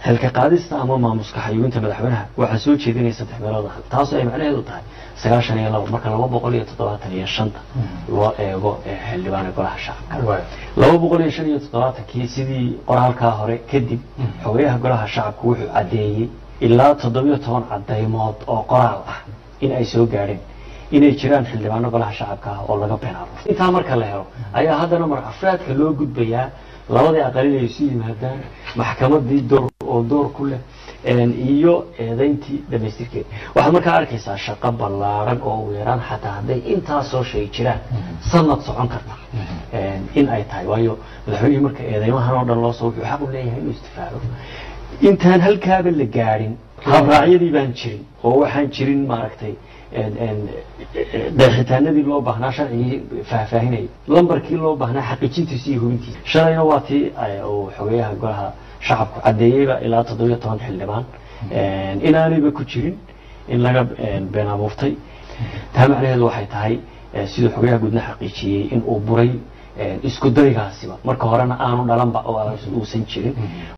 xilka qaadista ama maamuska xayuubinta madaxweynaha waxaa soo jeedinaya saddex meelood ah taasoo ay macnaheedu tahay sagaashan iyo laba marka laba boqol iyo toddobaatan iyo shanta loo eego ee xildhibaana golaha shacabka Waay. laba boqol iyo shan iyo toddobaatankii sidii qoraalkaa hore kadib xogeyaha golaha shacabku wuxuu caddeeyey ilaa toddobiyo toban cadaymood oo qoraal ah in ay soo gaadheen inay jiraan xildhibaano golaha shacabka ah oo laga been abuurtay intaa marka la helo ayaa haddana mar afraadka loo gudbayaa labadii aqal inay isu yimaadaan maxkamadii door oo door ku leh een, iyo eedayntii dhamaystirkeeda waxaad markaa arkaysaa shaqo ballaaran oo ugu yaraan xataa hadday intaasoo shay jiraan sanad socon karta een, in ay tahay waayo madaxweynihii marka eedeymahan oo dhan loo soo wuxuu xaq u leeyahay inuu istifaado intaan halkaaba la gaadhin habraacyadii baan jirin oo waxaan jirin maaragtay een, een, deexitaanadii loo baahnaa sharcigii faahfaahinayay lambarkii loo baahnaa xaqiijintiisa iyo hubintiisa shalayna waa tii eh, uu xogeyaha golaha shacabku caddeeyeyba ilaa toddobiyo toban xildhibaan een, inaanayba ku jirin in laga een, been abuurtay taa macnaheedu waxay tahay eh, siduu xogeyaha guudna xaqiijiyey in uu buray een, isku daygaasiba marka horena aanu dhalanba oo uusan jirin